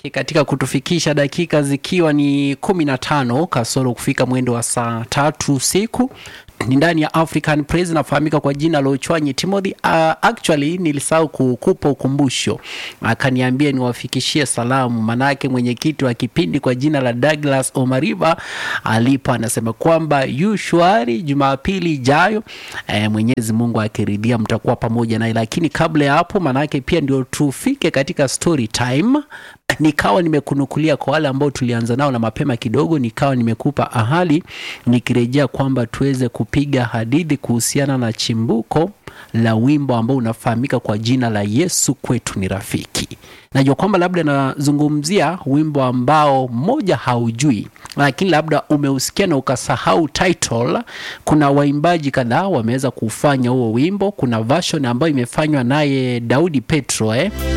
katika kutufikisha dakika zikiwa ni kumi na tano kasoro kufika mwendo wa saa tatu usiku ni ndani ya African Praise nafahamika kwa jina la Ochwanyi Timothy. Uh, actually nilisahau kukupa ukumbusho, akaniambia niwafikishie salamu, manake mwenyekiti wa kipindi kwa jina la Douglas Omariba alipo anasema kwamba yu shwari Jumapili ijayo eh, Mwenyezi Mungu akiridhia mtakuwa pamoja naye, lakini kabla ya hapo, manake pia ndio tufike katika story time nikawa nimekunukulia kwa wale ambao tulianza nao na mapema kidogo, nikawa nimekupa ahadi nikirejea kwamba tuweze kupiga hadithi kuhusiana na chimbuko la wimbo ambao unafahamika kwa jina la Yesu kwetu ni rafiki. Najua kwamba labda nazungumzia wimbo ambao mmoja haujui, lakini labda umeusikia na ukasahau title. Kuna waimbaji kadhaa wameweza kufanya huo wimbo. Kuna version ambayo imefanywa naye Daudi Petro eh?